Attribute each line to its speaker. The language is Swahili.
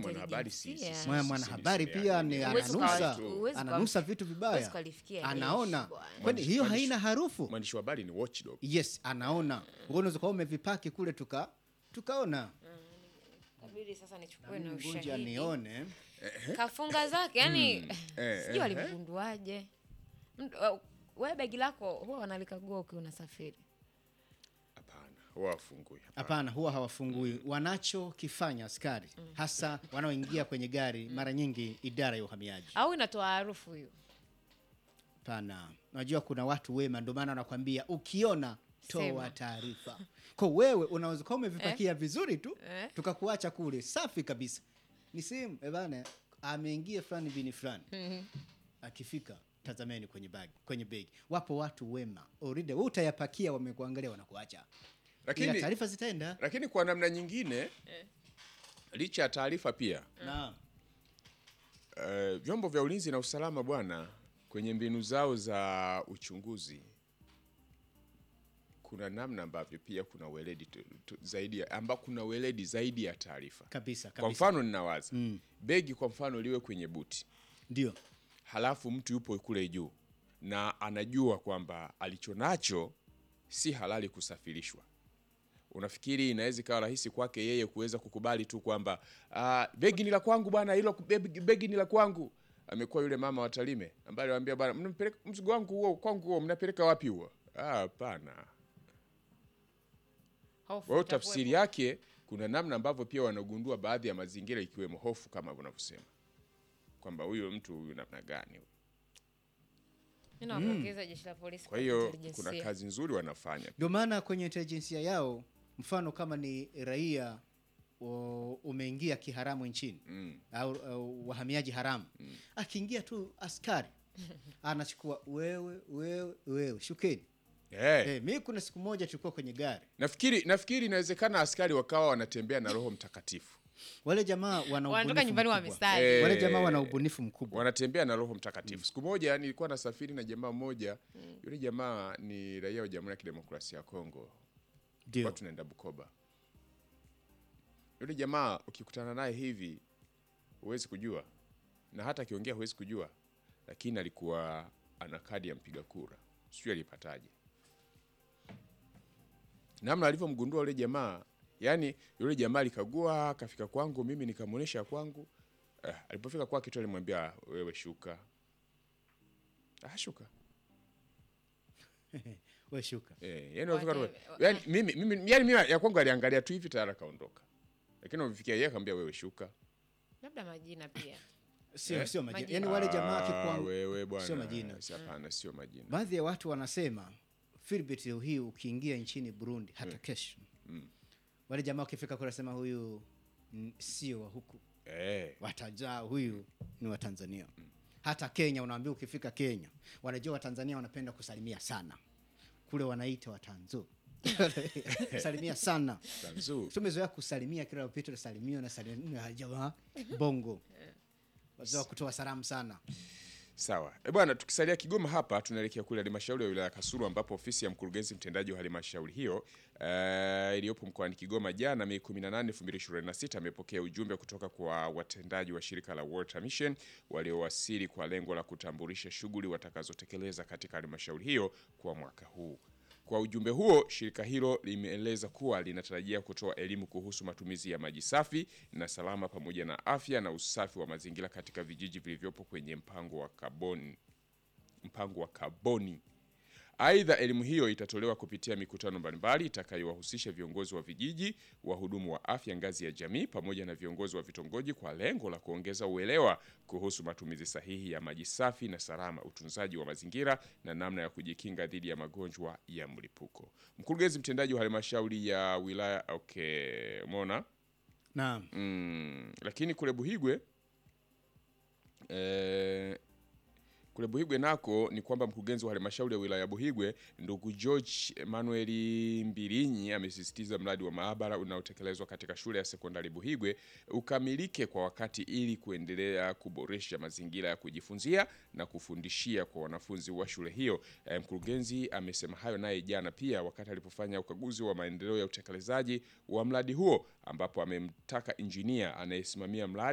Speaker 1: mwanahabari si- si-
Speaker 2: intelijensia.
Speaker 1: si-
Speaker 3: Mwana-
Speaker 1: si-
Speaker 3: mwanahabari
Speaker 1: si-
Speaker 3: pia ni
Speaker 2: Huwezi
Speaker 3: ananusa
Speaker 2: ukawa- huwezi
Speaker 3: ananusa
Speaker 2: ukawa-
Speaker 3: vitu
Speaker 2: huwezi
Speaker 3: vibaya
Speaker 2: kulifikia
Speaker 3: anaona
Speaker 2: jeshi bwana.
Speaker 3: kwani hiyo
Speaker 1: Mwandishi-
Speaker 3: haina harufu
Speaker 1: mwandishi wa habari ni watchdog
Speaker 3: yes anaona Wewe unaweza kuwa umevipaki kule tuka tukaona
Speaker 2: Kabidi sasa nichukue na
Speaker 3: mgonja
Speaker 2: ushahidi.
Speaker 3: nione
Speaker 2: Kafunga zake yani
Speaker 1: Eh,
Speaker 2: sijui walimgunduaje. Mtu- uh, Wewe begi lako huwa wanalikagua ukiwa unasafiri.
Speaker 1: hapana huwa wafungui hapana.
Speaker 3: hapana huwa hawafungui wanachokifanya askari hasa wanaoingia kwenye gari mara nyingi idara ya uhamiaji
Speaker 2: Au inatoa harufu hiyo.
Speaker 3: Pana, unajua kuna watu wema, ndio maana wanakwambia ukiona toa
Speaker 2: Sema.
Speaker 3: taarifa. Kwa wewe unaweza kuwa umevipakia vizuri tu
Speaker 2: Eh.
Speaker 3: tukakuacha kule safi kabisa, ni simu eh bana, ameingia fulani bini fulani, akifika tazameni kwenye bagi, kwenye begi. Wapo watu wema already, wewe utayapakia, wamekuangalia, wanakuacha, ila
Speaker 1: lakini
Speaker 3: taarifa zitaenda.
Speaker 1: lakini kwa namna nyingine licha ya taarifa pia
Speaker 3: Naam.
Speaker 1: eh, vyombo vya ulinzi na usalama bwana kwenye mbinu zao za uchunguzi kuna namna ambavyo pia kuna weledi tu, tu, zaidi ya, amba kuna weledi zaidi ya taarifa
Speaker 3: Kabisa
Speaker 1: kwa
Speaker 3: kabisa,
Speaker 1: mfano ninawaza begi kwa mfano liwe kwenye buti
Speaker 3: ndio
Speaker 1: halafu mtu yupo kule juu na anajua kwamba alichonacho si halali kusafirishwa unafikiri inaweza ikawa rahisi kwake yeye kuweza kukubali tu kwamba "Ah, begi ni la kwangu bwana hilo begi, begi ni la kwangu amekuwa yule mama wa Tarime ambaye aliwaambia bwana mnapeleka mzigo wangu huo kwangu huo mnapeleka wapi huo Ah, hapana
Speaker 2: Hofu
Speaker 1: kwa hiyo
Speaker 2: itakuwepo.
Speaker 1: tafsiri yake kuna namna ambavyo pia wanagundua baadhi ya mazingira ikiwemo hofu kama unavyosema kwamba huyo mtu huyu namna gani huyu.
Speaker 2: Mimi nawapongeza jeshi la polisi
Speaker 1: kwa hiyo
Speaker 2: intelijensia.
Speaker 1: kuna kazi nzuri wanafanya
Speaker 3: Ndio maana kwenye intelijensia yao, mfano kama ni raia o- umeingia kiharamu nchini
Speaker 1: mm.
Speaker 3: au, au wahamiaji haramu akiingia tu askari anachukua wewe wewe wewe shukeni.
Speaker 1: hey.
Speaker 3: Eh, mi kuna siku moja tulikuwa kwenye gari,
Speaker 1: Nafikiri nafikiri inawezekana askari wakawa wanatembea na Roho Mtakatifu,
Speaker 3: wale jamaa wana
Speaker 2: Wanatoka
Speaker 3: ubunifu
Speaker 2: nyumbani
Speaker 3: mkubwa.
Speaker 2: wamesali.
Speaker 1: Eh,
Speaker 3: Wale jamaa wana ubunifu mkubwa.
Speaker 1: wanatembea na Roho Mtakatifu. Siku moja nilikuwa nasafiri na jamaa mmoja, yule jamaa ni raia wa Jamhuri ya Kidemokrasia ya Kongo,
Speaker 3: Ndio.
Speaker 1: watu tunaenda Bukoba. Yule jamaa ukikutana naye hivi huwezi kujua, na hata akiongea huwezi kujua, lakini alikuwa ana kadi ya mpiga kura, sijui alipataje. Namna alivyomgundua yule jamaa, yani yule jamaa alikagua, akafika kwangu, mimi nikamwonyesha kwangu. Eh, alipofika kwake tu alimwambia wewe shuka. Ah, shuka.
Speaker 3: We shuka.
Speaker 1: Eh, yani alifika tu-
Speaker 2: Wake-
Speaker 1: yani mimi mimi yani mimi ya kwangu aliangalia tu hivi tayari akaondoka. Lakini umefikia yeye akamwambia wewe shuka.
Speaker 2: Labda majina pia.
Speaker 3: Sio
Speaker 1: Eh?
Speaker 3: sio majina.
Speaker 2: Majina.
Speaker 3: Yaani wale jamaa
Speaker 1: Ah,
Speaker 3: akikuwa
Speaker 1: wewe bwana.
Speaker 3: sio majina.
Speaker 1: Si Hapana, sio majina.
Speaker 3: Baadhi ya watu wanasema Philbert leo hii ukiingia nchini Burundi hata kesho. Wale jamaa wakifika kule wanasema huyu mm, sio wa huku.
Speaker 1: Eh.
Speaker 3: Watajaa huyu ni wa Tanzania. Hata Kenya unaambia ukifika Kenya, wanajua Watanzania wanapenda kusalimia sana. Kule wanaita watanzu. salimia sana.
Speaker 1: Tanzu.
Speaker 3: Tumezoea kusalimia kila upito unasalimia na salimia jamaa bongo. Wazoea kutoa salamu sana.
Speaker 1: Sawa. E bwana, tukisalia Kigoma hapa tunaelekea kule halmashauri ya wilaya ya Kasulu ambapo ofisi ya mkurugenzi mtendaji wa halmashauri hiyo eh, iliyopo mkoani Kigoma jana Mei 18, 2026 amepokea ujumbe kutoka kwa watendaji wa shirika la Water Mission waliowasili kwa lengo la kutambulisha shughuli watakazotekeleza katika halmashauri hiyo kwa mwaka huu. Kwa ujumbe huo, shirika hilo limeeleza kuwa linatarajia kutoa elimu kuhusu matumizi ya maji safi na salama pamoja na afya na usafi wa mazingira katika vijiji vilivyopo kwenye mpango wa kaboni mpango wa kaboni. Aidha, elimu hiyo itatolewa kupitia mikutano mbalimbali itakayowahusisha viongozi wa vijiji, wahudumu wa afya ngazi ya jamii pamoja na viongozi wa vitongoji kwa lengo la kuongeza uelewa kuhusu matumizi sahihi ya maji safi na salama, utunzaji wa mazingira na namna ya kujikinga dhidi ya magonjwa ya mlipuko. Mkurugenzi mtendaji wa halmashauri ya wilaya okay, umeona
Speaker 3: Naam.
Speaker 1: Mm, lakini kule Buhigwe eh, kule Buhigwe nako ni kwamba mkurugenzi wa halmashauri ya wilaya ya Buhigwe ndugu George Emmanuel Mbilinyi amesisitiza mradi wa maabara unaotekelezwa katika shule ya sekondari Buhigwe ukamilike kwa wakati ili kuendelea kuboresha mazingira ya kujifunzia na kufundishia kwa wanafunzi wa shule hiyo. Eh, mkurugenzi amesema hayo naye jana pia wakati alipofanya ukaguzi wa maendeleo ya utekelezaji wa mradi huo ambapo amemtaka injinia anayesimamia mradi